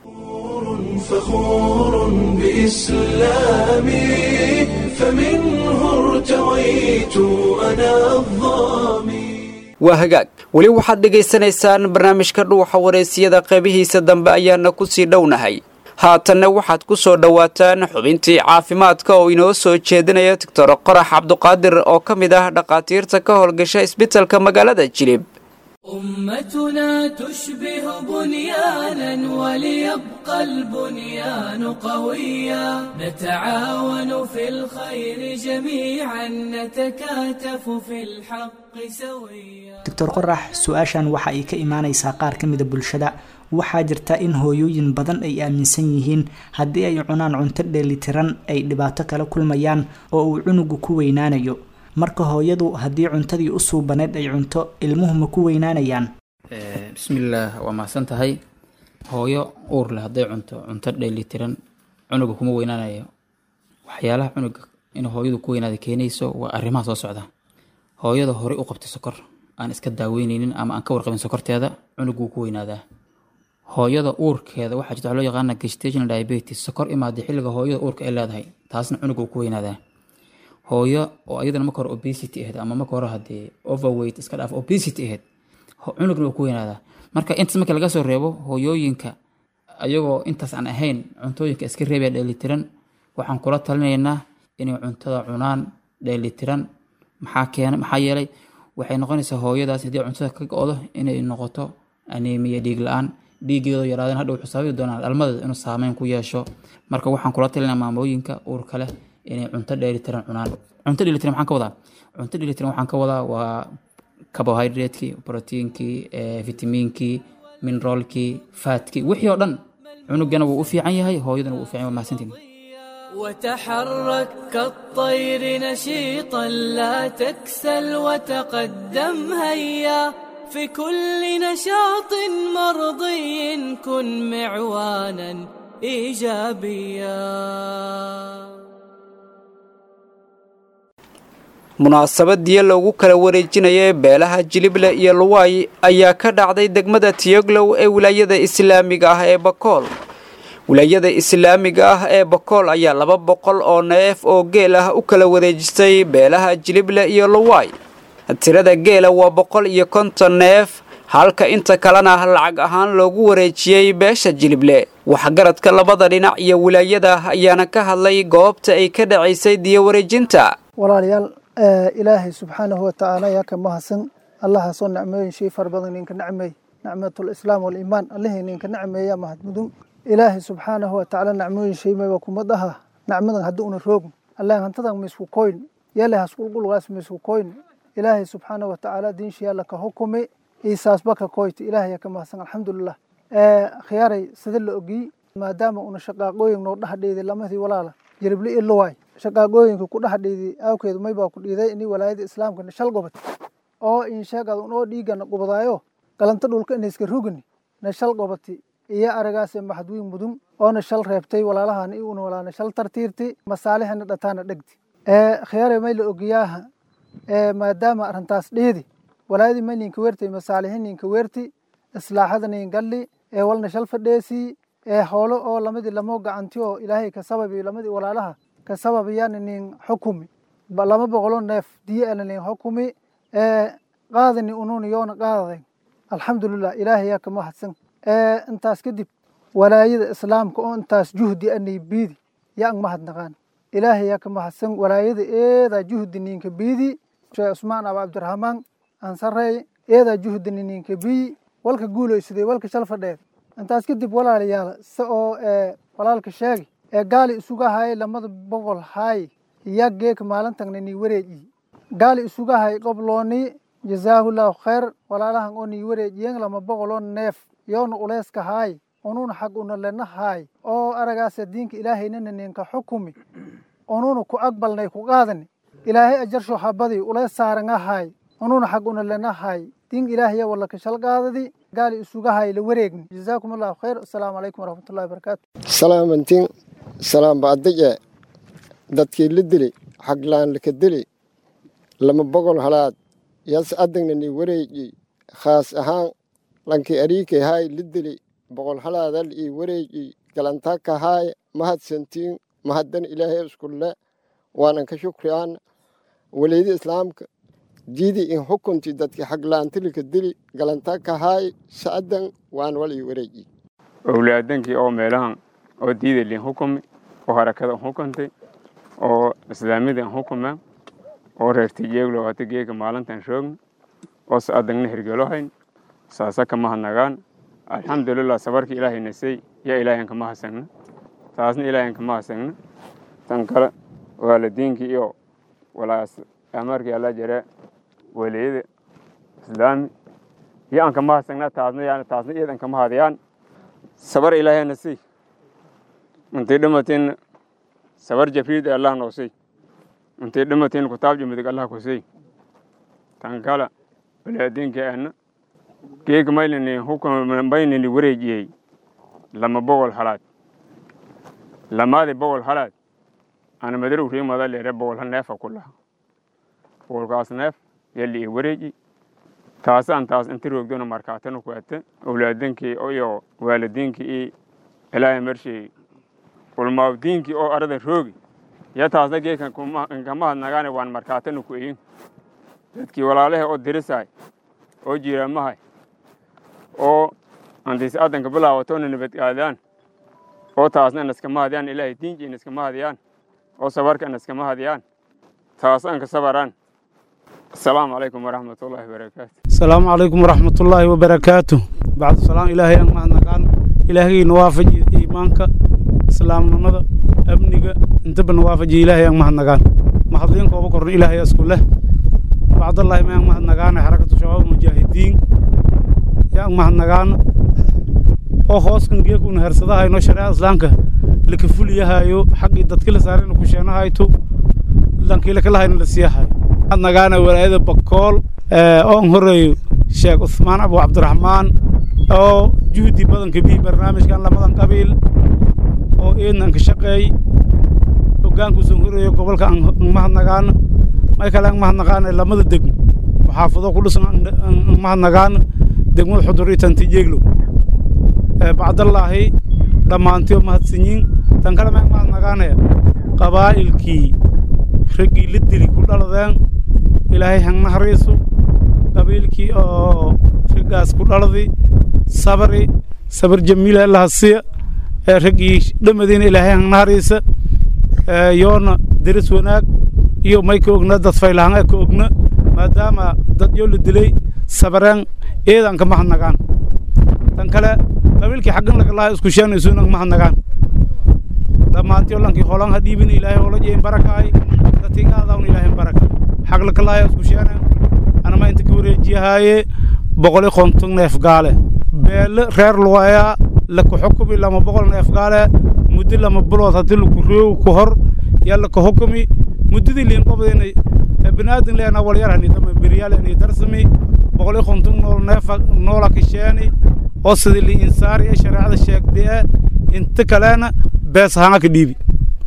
فخور بإسلامي فمنه ارتويت أنا الظامي waa hagaag weli waxaad dhegaysanaysaan barnaamijka dhuuxa wareysiyada qeybihiisa dambe ayaana ku sii dhownahay haatanna waxaad ku soo dhowaataan xubintii caafimaadka oo inoo soo jeedinaya doctor qorax cabduqaadir oo ka mid ah dhakhaatiirta ka howlgasha isbitalka magaalada jilib أمتنا تشبه بنيانا وليبقى البنيان قويا نتعاون في الخير جميعا نتكاتف في الحق سويا doctor qorax su-aashan waxa ay ka imaanaysaa qaar ka mida bulshada waxaa jirta in hooyooyin badan ay aaminsan yihiin haddii ay cunaan cunto dheelitiran ay dhibaato kala kulmayaan oo uu cunugu ku weynaanayo marka hooyadu haddii cuntadii u suubaneed ay cunto ilmuhu ma ku weynaanayaan bismillaah waa mahadsan tahay hooyo uur leh hadday cunto cunto dheelitiran cunuga kuma weynaanayo waxyaalaha cunuga in hooyadu ku weynaada keenayso waa arrimaha soo socda hooyada horey u qabtay sokor aan iska daaweyneynin ama aan ka warqabin sokorteeda cunuguu ku weynaadaa hooyada uurkeeda waxaa jirta waxa loo yaqaana gestational diabetes sokor imaada xilliga hooyada uurka ay leedahay taasna cunuga uu ku weynaadaa hooyo oo iyadana marka hore obesity ahayd ama marka hore haddii overweight iska dhaaf obesity ahayd cunugna uu ku weynaadaa marka intaas marka laga soo reebo hooyooyinka ayagoo intaas aan ahayn cuntooyinka iska reebaya dheelitiran waxaan kula talinaynaa inay cuntada cunaan dheelitiran maxaa keena maxaa yeelay waxay noqonaysaa hooyadaas haddii cuntada ka go-do inay noqoto aneemiya dhiig la-aan dhiigeedo yaraadeen hadha wuxuu sababi doonaa dhalmadeeda inuu saameyn ku yeesho marka waxaan kula talinaa maamooyinka uurka leh inay cunto dheelitiran cunaan cunto dheelitiran maxaan ka wadaa cunto dheelitiran waxaan ka wadaa waa carbohydratekii proteinkii vitamiinkii mineraalkii faatkii wixii oo dhan cunugana wuu u fiican yahay hooyadana wuu u fiican yahay waa mahadsantiin وتحرك كالطير نشيطا لا تكسل وتقدم هيا في كل نشاط مرضي كن معوانا ايجابيا munaasabadii loogu kala wareejinayay beelaha jilible iyo luwaay ayaa ka dhacday degmada tiyoglow ee wilaayada islaamiga ah ee bakool wilaayada islaamiga ah ee bakool ayaa laba boqol oo neef oo geel ah u kala wareejisay beelaha jilible iyo luwaay tirada geela waa boqol iyo konton neef halka inta kalena lacag ahaan loogu wareejiyey beesha jilible waxgaradka labada dhinac iyo wilaayada ayaana ka hadlay goobta ay ka dhacaysay diyo wareejinta walaalayaal ilaahay subxaanahu watacaala yaa ka mahadsan allahaasoo nicmooyin shay fara badan ninka nacmeey nicmatul islaam waliimaan allihii ninka nacmeeya mahadmudun ilaahay subxaanahu watacaala nacmooyin shay mayba kuma dhaha nacmadan haddi una roogn allah hantadan maisku koyn yale hasqulqulgaas maisku koyn ilaahay subxaanahu watacaala diinshiya laka hukumi iisaasba ka koyta ilaahay yaa ka mahadsan alxamdulilah khiyaaray sida la ogiy maadaama una shaqaaqooyin noo dhahdheeday lamadii walaala jiribli iyo luwaay shaqaaqooyinka ku dhahdheeday awkeedu maybaa ku dhiiday ini walaayada islaamka shal gobod oo insheegad unoo dhiigana gubadaayo galanta dhulka inayska rugni na shal gobati iyo aragaase maxadwiin mudun oona shal reebtay walaalahan i una walaana shal tartiirti masaalihana dhataana dhegti khiyaare may la ogiyaaha maadaama arrintaas dheedi walaayadii may ninka weertay masaalihi ninka weerti islaaxada nin galli ee walna shal fadheesii ee hoolo oo lamadii lamo gacanti oo ilaahay ka sababi lamadii walaalaha ka sababayana nin xukumi lama boqolo neef diye ana nin xukumi ee qaadani ununa yoona qaadaday alxamdulilah ilaahay yaa ka mahadsan intaas kadib walaayada islaamka oo intaas juhdi anay biidi yaa ang mahadnaqaan ilaahay yaa ka mahadsan walaayada eedaa juhdi ninka biidi sheekh cusmaan aba cabdiraxmaan ansarey eedaa juhdini ninka biyi walka guulaysaday walka shal fadheed intaas kadib walaalayaal se oo walaalka sheegay ee gaali isuga hayay lamada boqol haay yaa geeka maalintagna nii wareejiy gaali isuga hay qoblooni jazaahullahu khayr walaalahan oo nii wareejiyen lama boqoloo neef yoona uleyska haay ununa xag una lena haay oo aragaasa diinka ilaahaynana ninka xukumi ununa ku aqbalnay ku qaadani ilaahay ajarsho habadii uleys saaranga haay ununa xag una lena haay diin ilaahaya wala ka shal qaadadi gaali isuga hay la wareegni jazaakum allahu khayr assalaamu calaykum waraxmatullahi wabarakaatu salaamantin salaam baadije dadkii la dili xaglaan laka dili lama boqol halaad yas adagna ni wareeji khaas ahaan lankii ariikay haay la dili boqol halaadal ii wareeji galantaka haay mahadsantiin mahaddan ilaahay iskulle waanan ka shukriyaana waleydi islaamka jiidi in xukunti dadki xaglaantilika dili galantaka haay sa'adan waan wal ii wareeji owlaadankii oo meelahan oo diidalin xukumi oo harakada xukuntay oo islaamidan xukuma oo reerti jeeglo hata geeka maalintan shoogn oo sa'adangna hirgelohayn saasa kama hadnagaan alxamdulilah sabarki ilaahay nasay yaa ilaahan kama hasagna taasna ilaahan kama hasagna tan kale waalidiinkii iyo walaas amarkii alla jare waliyada islaami iyo aan kama hasagna taasna yaa taasna iyadan kama hadiyaan sabar ilaahay nasay intii dhimatin sabar jafriid allah noosay intay dhimatiin kutaabji midig allah kusey tan kala balaadinka ana geeg maylini hukun baynini wareejiyey lama boqol halaad lamaadi boqol halaad ana madarow riimada leere boqol hal neefa ku laha boqolkaas neef yali i wareeji taasaan taas inti roogdona markaatana ku ate awlaadinkii iyo waalidiinkii iyo ilaahay marshey ulmaawdiinkii oo arada roogi ya taasna geekan inkama hadnagaane waan markaatana ku eyin dadkii walaalahe oo dirisaay oo jiiraamahay oo antiis adanka bilaawatona nabadgaadaan oo taasna inaskama hadiyaan ilaahay diinki inaskama hadiyaan oo sabarka inaskama hadiyaan taasaan ka sabaraan asalaamu calaykum waraxmat ullaahi wabarakaatu asalaamu calaykum waraxmat ullaahi wabarakaatu bacdu salaam ilaahay aan mahadnaqaan ilaahayna waafaji iimaanka islaamnimada amniga intaba na waafaji ilaahay aan mahadnaqaan mahadliin kooba korna ilaahay isku leh bacdallahi mayaan mahadnaqaana xarakatu shabaab mujaahidiin yaan mahadnaqaana oo hooskan geekuna hersadahayno shareecada islaamka laka fuliyahayo xaqii dadki la saarayna ku sheenahayto dhankii lakalahayna la siiyahayo mahadnaqaana walaayada bakool oon horeeyo sheekh cusmaan abu cabdiraxmaan oo juhdi badanka bii barnaamijkan lamadan qabiil oo eednan ka shaqeey hoggaankuusan horeeyo gobolka aan mahadnaqaana may kale aan mahadnaqaana lamada degmo maxaafado ku dhisan aan mahadnaqaana degmada xudur iyo tantijeeglow bacdallaahi dhammaantiyo mahadsanyiin tan kale maan mahadnaqaanaya qabaa'ilkii raggii la dili ku dhaladeen ilaahay hangna hariiso qabiilkii oo raggaas ku dhaladi sabri sabir jamiila lahasiya raggii dhamadiina ilaahay hangna hariisa yoona deris wanaag iyo may ka ogna dad faylahanga ka ogna maadaama dad yoo la dilay sabareen eedan ka mahadnaqaan tan kale qabiilkii xaggan lagalaha isku sheenaysuuna mahadnaqaan dhammaantiyo lankii holan ha dhiibin ilaahay hola jeeyin barakaay dadkigaadawn ilaahay baraka xag lakalaha isku sheeneen anama inta ka wareejiyahaaye boqoli konton neef gaale beele reer luwayaa laka xukumi lama boqol neef gaale muddo lama bilood haddii laku roogi ku hor yaa laka xukumi muddadii liin qobdayna binaadin leena walyarhani dama beryaaleni darsami boqoli konton nool neefa noola kasheeni oo sidii li insaari ee shareecada sheegdee inta kalena bees hanga ka dhiibi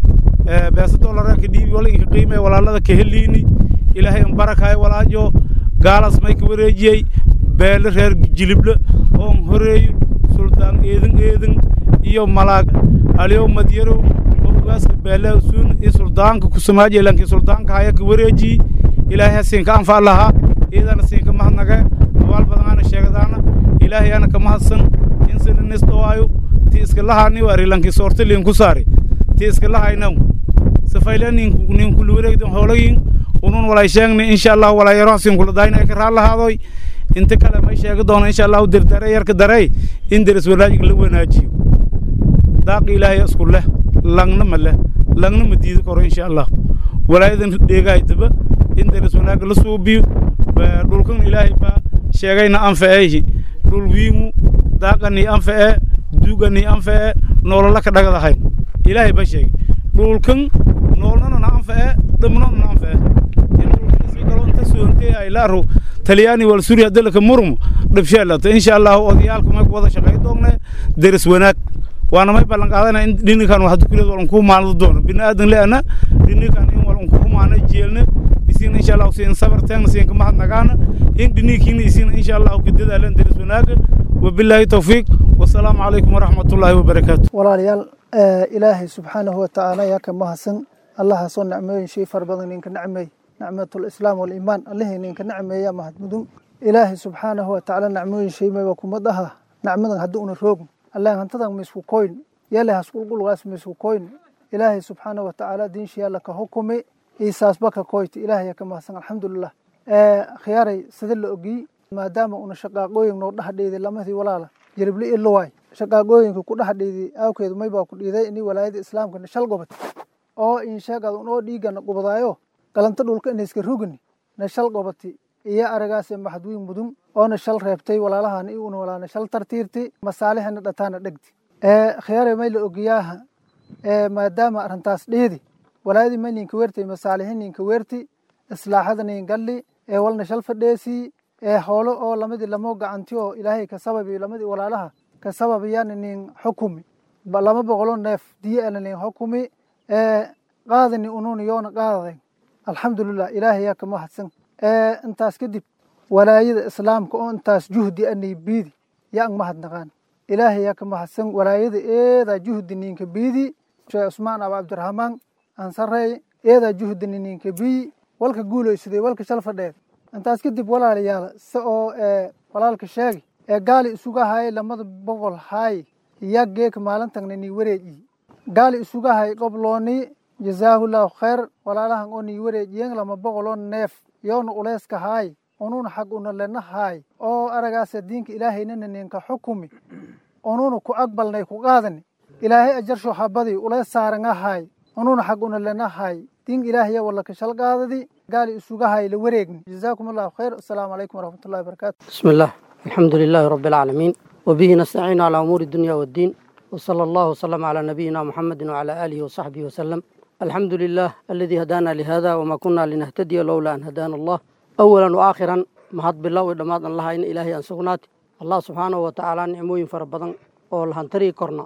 beesa dolara ka dhiibi wala inka qiime walaalada ka heliini ilaahay in barakaay walaajo gaalas may ka wareejiyey beele reer jilible oon horeeyo suldaan eedin eedin iyo malaag aliyow madyarow oo ugaaska beele suun iyo suldaanka kusamaaje lankii suldaanka haya ka wareejiyi ilaahay ha siinka anfac lahaa iyadana siinka mahadnage abaal badanaana sheegadaana ilaahay ana ka mahadsan insina nis dhawaayo ti iska lahaani wari lankii soorta liin ku saari ti iska lahaynaw safayla ninku ninku luwareegdan hoolayin unun walay sheegni insha allah walay yaro sin kula dayna ka raal lahaadoy inta kale may sheegi doono insha allah dirdare yarka darey in deris wanaajig la wanaajiyo daaqi ilaahay isku leh langna ma leh langna ma diidi karo insha allah walaayadan dheegaay daba in deris wanaag la suubiyo dhulkan ilaahay baa sheegayna anfaceehi dhul wiimu daaqanii anfacee duuganii anfacee noolola ka dhagadahayn ilaahay baa sheegay dhulkan noolnana na anfacee dhamnona na anfacee in dhulkan isii galo inta soontee ay la aro talyaani wal suuriya dalka murmo dhabsheelata insha allahu odayaalku may ku wada shaqay doonne deris wanaag waana may ballan qaadana in dhininkan wax dukuleed walan ku maanado doono bini'aadan le'ana dhininkan in walan ku maana jeelna isiina insha allahu siin sabar teegna siin ka mahadnagaana in dhiniinkiina isiina insha allahu ka dadaalan deris wanaaga wabilaahi tawfiiq wasalaamu calaykum waraxmatullaahi wabarakaatu walaalayaal ilaahay subxaanahu watacaala yaa ka mahadsan allahaasoo nicmooyin shay fara badan ninka nacmeey nicmatulislaam waliimaan allihii ninka nacmeeya mahadmudun ilaahay subxaanahu watacaala nacmooyin shay mayba kuma dhaha nacmadan haddii una roogin allah hantadan maisku koyn yale hasqulqulgaas maisku koyn ilaahay subxaanahu watacaala diinshiyaalla ka hukumi iisaasba ka koyti ilaahay ka mahadsan alxamdulilah khiyaaray sida la ogiy maadaama una shaqaaqooyin noo dhaxdheeday lamadii walaala jirible iluwaay shaqaaqooyinka ku dhaxdheeday aawkeedu maybaa ku dhiiday ini walaayada islaamka shal gobad oo insheegad unoo dhiigana qubadaayo galanta dhulka inayska rugini na shal gobati iyo aragaase maxadwiin mudun oona shal reebtay walaalahana i una walaana shal tartiirti masaalihana dhataana dhegdi khiyaare may la ogiyaaha maadaama arrintaas dheedi walaayadii ma ninka weertay masaalihi ninka weerti islaaxada nin galli ee walna shal fadheesii ee hoolo oo lamadii lamoo gacanti oo ilaahay ka sababi lamadii walaalaha ka sababayana nin xukumi lama boqolo neef diye ana nin xukumi ee qaadani unuuna yoona qaadaday alxamdulilah ilaahay yaa kama hadsan ee intaas kadib walaayada islaamka oo intaas juhdi anay biidi yaa ang mahadnaqaan ilaahay yaa kama hadsan walaayada eedaa juhdi ninka biidi sheekh cusmaan aba cabdiraxmaan ansarey eedaa juhdi ninka biyi walka guulaysaday walka shal fadheed intaas kadib walaalayaal se oo ee walaalka sheegi ee gaali isuga hay lamada boqol hay yaa geeka maalintagna nii wareejiyi gaali isuga hay qoblooni jazaahullahu khayr walaalahan oo nii wareejiyeen lama boqoloo neef yoona uleyska haay onuuna xag una lena haay oo aragaasa diinka ilaahaynana ninka xukumi onuuna ku aqbalnay ku qaadani ilaahay ajarsho habadii uleys saaranga haay onuuna xag una lena haay diin ilaahaya wala kashal qaadadi gaali isuga hay la wareegni jazaakum allahu khayr assalaamu calaykum waraxmatullahi wabarakaatu بسم الله الحمد لله رب العالمين وبه نستعين على أمور الدنيا والدين وصلى الله وسلم على نبينا محمد وعلى آله وصحبه وسلم الحمد لله الذي هدانا لهذا وما كنا لنهتدي لولا أن هدانا الله أولا وآخرا mahad bilow i dhammaad an lahayn ilaahay aan sugnaati allah subxaanahu wa tacaala nicmooyin fara badan oo lahantari korna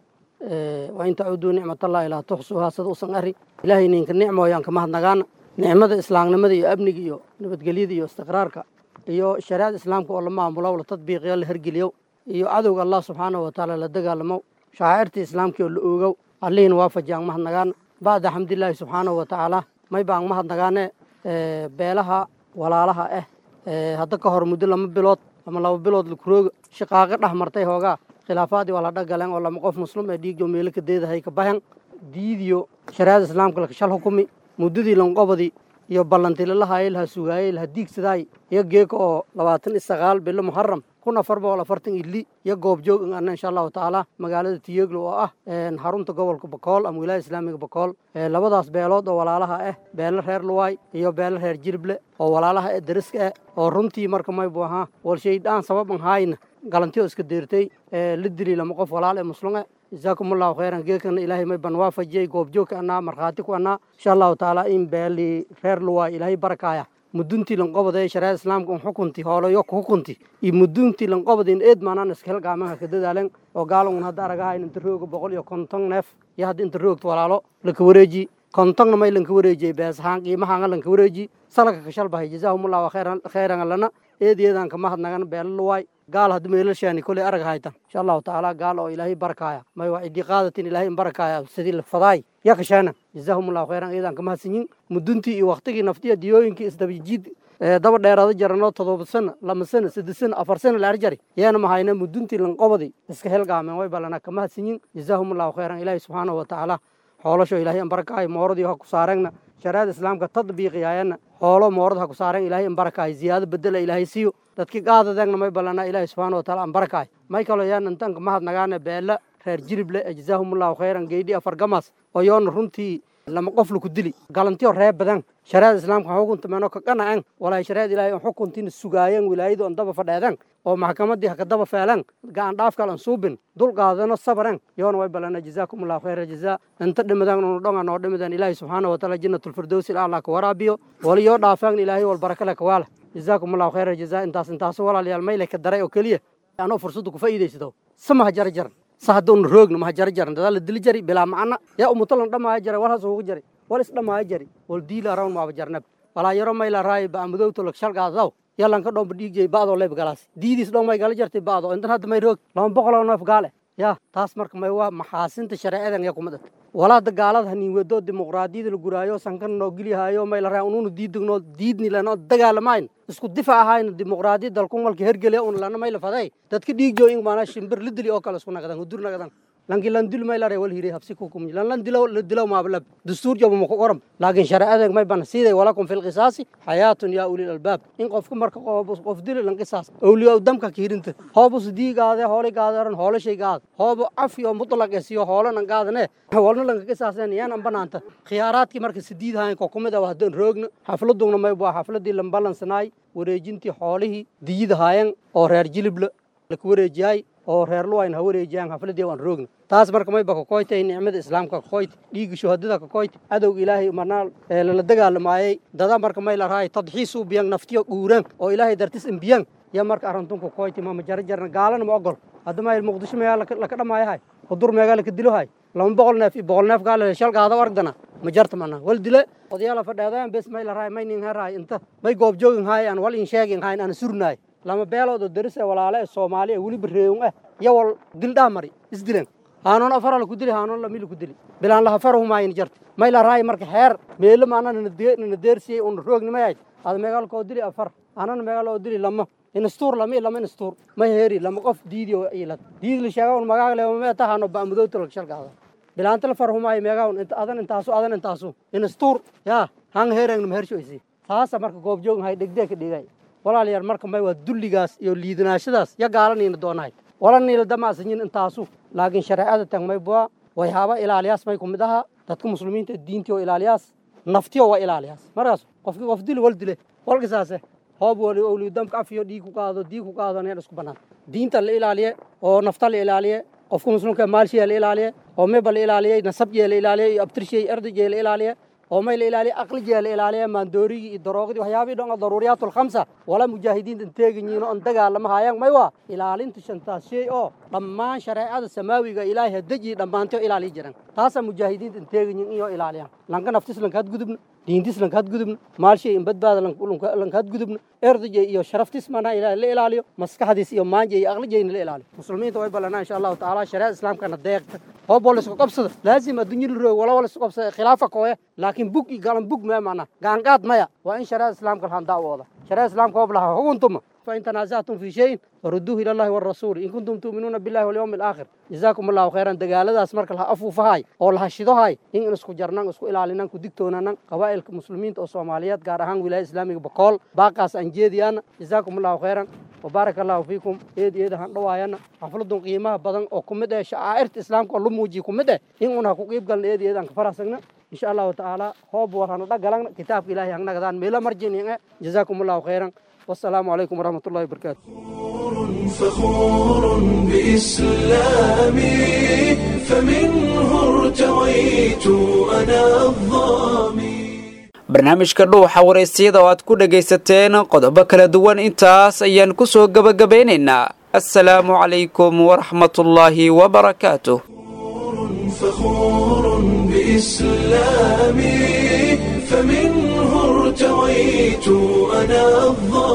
waa in tacuduu nicmatallahi laa tuxsuhaa sida usan ari ilaahay ninka nicmooyaan ka mahadnagaana nicmada islaamnimada iyo amniga iyo nabadgelyada iyo istiqraarka iyo shariicada islaamka oo la maamulo la tadbiiqiyo la hergeliyo iyo cadowga allah subxaanahu wa tacaala la dagaalamo shacaa'irta islaamka oo la oogow allihiina waafajiyaan mahadnagaana bacda xamdilaahi subxaanahu wa tacaala may baan mahadnagaane beelaha walaalaha ah hadda ka hor muddo lama bilood ama laba bilood lakurooga shaqaaqo dhex martay hoogaa khilaafaadii waa la dhagaleen oo lama qof muslim ee dhiigyo meelo ka deedahay ka bahan diidiyo shariicada islaamka lakashal xukumi muddadii lanqobadii iyo ballantii lalahaayay laha sugaayay laha diigsadaay iyo geeka oo labaatan iyo sagaal bilo muxaram kun afar boqol afartan iyo li iyo goobjoog in anna insha allahu tacaala magaalada tiyeglo oo ah xarunta gobolka bakool ama wilaaya islaamiga bakool labadaas beelood oo walaalaha ah beelo reer luwaay iyo beelo reer jirible oo walaalaha ee dariska ah oo runtii marka maybu ahaa walshaydaan sababan haayna galantiyo iska deertay la dili lama qof walaal ee muslume jazaakum allahu khayran geekana ilaahay may ban waafajiyey goobjoogka annaa markhaati ku annaa insha allahu tacaala in beelii reer luwaay ilaahay barakaaya muduntii lanqobada shariicada islaamka un xukunti hoolayo ku xukunti iyo muduntii lanqobada in eed maanaan iska helgaamaha ka dadaalen oo gaalon hadda aragaha in inta rooga boqol iyo konton neef iyo hadda inta roogta walaalo laka wareeji kontonna may lanka wareejiyey beesahaan qiimahaanga lanka wareeji salaka kashalbahay jazaahumullahu khayran lana eedeedan kama hadnagan beela luwaay gaal haddi meelashaani koley arag haytan insha allahu tacaala gaal oo ilaahay barakaaya may waa cidii qaadatin ilaahay in barakaaya sidii la fadaay ya kashaana jazaahumullahu khayran eedan kama hadsanyin muduntii iyo waktigii naftiya diyooyinkii isdabajiid daba dheeraada jaranoo todoba sano lama sano saddex sano afar sano la arjari yeena mahayna muduntii lanqobadi iska helgaameen way balana kama hadsanyin jazaahumullahu khayran ilaahay subxaanahu wa tacaala xoolasho ilaahay in barakaayo mooradii ha ku saareenna shariicada islaamka tadbiiqiyaayana xoolo moorad ha ku saareen ilaahay in barakaayo ziyaado bedela ilaahay siiyo dadkii qaadadeegna may ballanaa ilaahay subxaana wa taala an barakaayo may kaloo yaan intanka mahadnagaana beela reer jirible ee jazaahumullahu khayran geydhi afar gamaas oo yoona runtii lama qof laku dili galantiyo reer badan shariicada islaamka xukuntameenoo ka qanaceen walaahi shariicada ilaahay on xukuntiina sugaayeen wilaayadu on daba fadheedeen oo maxkamadii ha ka daba feeleen gacan dhaaf kale an suubin dul qaadano sabareen yoona way balana jazaakum allahu khayra jazaa inta dhimadeen unu dhonga noo dhimadeen ilaahay subxaana wa taala jannatulfirdowsi ilaallah ka waraabiyo waliyoo dhaafeen ilaahay wal barakale ka waala jazaakum allahu khayra jazaa intaas intaasu walaalayaal mayle ka daray oo keliya anoo fursadda ku faa'iidaysado sama ha jara jaran sa hadduuna roogna maha jara jaran dadaa la dili jari bilaa macana yaa umutalan dhammaaya jara wal has ugu jari wal is dhammaaya jari wal diila rawn maaba jarnab walaa yaro mayla raayi ba amadowto lak shalgaadaw yalanka dhomba dhiigjay ba'doo leeb galaas diidiis dhon may gala jartay ba'do intan hadda may roog lama boqoloo neef gaale yaa taas marka may waa maxaasinta shareecadan yaa kuma dhat walaada gaalada haniin wedoo dimuqraadiyada la guraayo sankan noo geliyahayo may la raa unuuna diidagno diidni lano dagaalamayn isku difa ahayna dimuqraadiyad dalkun walka hergele un lana may la faday dadka dhiigjo in maana shimbir la dili oo kale isku nagadan hudur nagadan lanki lan dil may lare wal hire habsi ku kum lan lan dilaw la dilaw ma balab dastuur jabo ma ku qoram laakiin sharciyadan may ban siiday walakum fil qisaasi hayatun ya ulil albab in qofka marka qof qof dil lan qisaas awliyo damka kiirinta hoobus diigaade hoole gaadaran hoole shay gaad hoobo af iyo mutlaq esiyo hoole nan gaadane walna lan qisaasan yaan an banaanta khiyaaraadki marka sidiid hayn ko kumida waa hadan roogna xafladuna may baa xafladii lan balansanaay wareejintii xoolihii diyida haayeen oo reer jilibla la ku wareejiyay oo reer luwayn ha wareejiyaan xafladii waan roogna taas marka mayba kakoytay nicmada islaamka kakoyti dhiigga shuhadada kakoyti adowga ilaahay marnaa lala dagaalamaayay dada marka may la rahay tadxiisuu biyan naftiyo dhuuran oo ilaahay dartis imbiyan ya marka arantun kakoyti mama jarajarna gaalana ma ogol hadda mayl muqdisho meegaa laka dhamaayahay hudur meegaa laka dilohay lama boqol neef iyo boqol neef gaala shal gaada argdana ma jarta mana wal dile odayaala fadheedaan bes may la rahay may nin herahay inta may goob joogin haay aan wal in sheegin hayn aan surnaay lama beelood oo daris ee walaale ee soomaali ee weliba reewun ah iyo wal dildhaa mari isdilen haanoon afara laku dili haanoon lami laku dili bilaan laha fara humaayin jarta may la rahay marka heer meelo maana nana deersiyey un roognimayayd ada meegaal koo dili afar anana meegaal oo dili lama instuur lama lama instuur ma heeri lama qof diidi oo ilad diidi la sheega un magaaga le ma tahano ba mudowta la shalkaada bilaanta la farhumaayo meegaa un inta adan intaasu adan intaasu instuur yaa hang heerang ma hershoysi taasa marka goob joogin hay dhegdee ka dhigay walaalayaal marka may waa dulligaas iyo liidanaashadaas ya gaalaniina doonahay wala niila damaasanyin intaasu laakiin shareecada tag may bua way haaba ilaaliyaas may kumid aha dadka muslimiinta diintii oo ilaaliyaas naftiyo waa ilaaliyaas markaas qofkii qof dili wal dile walkisaase hoob wali owli damka afiyo dhiig ku qaado diig ku qaado neen isku bannaan diinta la ilaaliye oo nafta la ilaaliye qofka muslimka maalshiya la ilaaliye oo meba la ilaaliyey nasabjee la ilaaliye iyo abtirshey erdajee la ilaaliye oo may la ilaaliye aqlijee la ilaaliye maandoorigii iyo daroogadii waxyaabihii dhan oo daruuriyaatu lkhamsa wala mujaahidiinta teeganyiino on dagaalama haayaan may waa ilaalinta shantaas shay oo dhammaan shareecada samaawiga ilaahay hadejii dhammaantay oo ilaaliyi jiran taasaa mujaahidiinta teeganyin iyo ilaaliyaan lanka naftis lankaad gudubna diintis lankaad gudubna maalshay in badbaada lankaad gudubna erdajey iyo sharaftis mana la ilaaliyo maskaxdiis iyo maanje iyo aqlijeyna la ilaaliyo muslimiinta way ballanaa insha allahu tacaala shareecada islaamkana deeqta hoob wala isku qabsada laazim adduunya la roog wala wala isku qabsada khilaafa kooya laakiin bug iyo galan bug maya mana gaangaad maya waa in shareecada islaamka lahaan daawooda shareecada islaamka hoob lahaa huguntuma فإن تنازعتم في شيء فردوه إلى الله والرسول إن كنتم تؤمنون بالله واليوم الآخر جزاكم الله خيرا دقالadaas marka laha afuufahay oo laha shidohay in isku jarnaan isku ilaalinaan ku digtoonaan qabaa'ilka muslimiinta oo Soomaaliyeed gaar ahaan wilaayada Islaamiga Boqol baaqaas aan jeediyaan جزاكم الله خيرا وبارك الله فيكم eed eed han dhawaayana xafladun qiimaha badan oo kumid ah shaairta islaamka oo lu muujiyo kumid ah in una ku qeyb galna eed eed aan ka faraasagna إن شاء الله تعالى هو بورهان دقلنا كتاب إلهي هنغنا قدان ميلا مرجين جزاكم الله خيرا والسلام عليكم ورحمة الله وبركاته فخور بإسلامي فمنه ارتويت أنا الظامي barnaamijka dhuuxa wareysiyada oo aad ku dhagaysateen qodobo kala duwan intaas ayaan ku soo gebagabeynaynaa assalaamu calaykum waraxmatullaahi wabarakaatuh فخور بإسلامي فمنه ارتويت أنا الظالم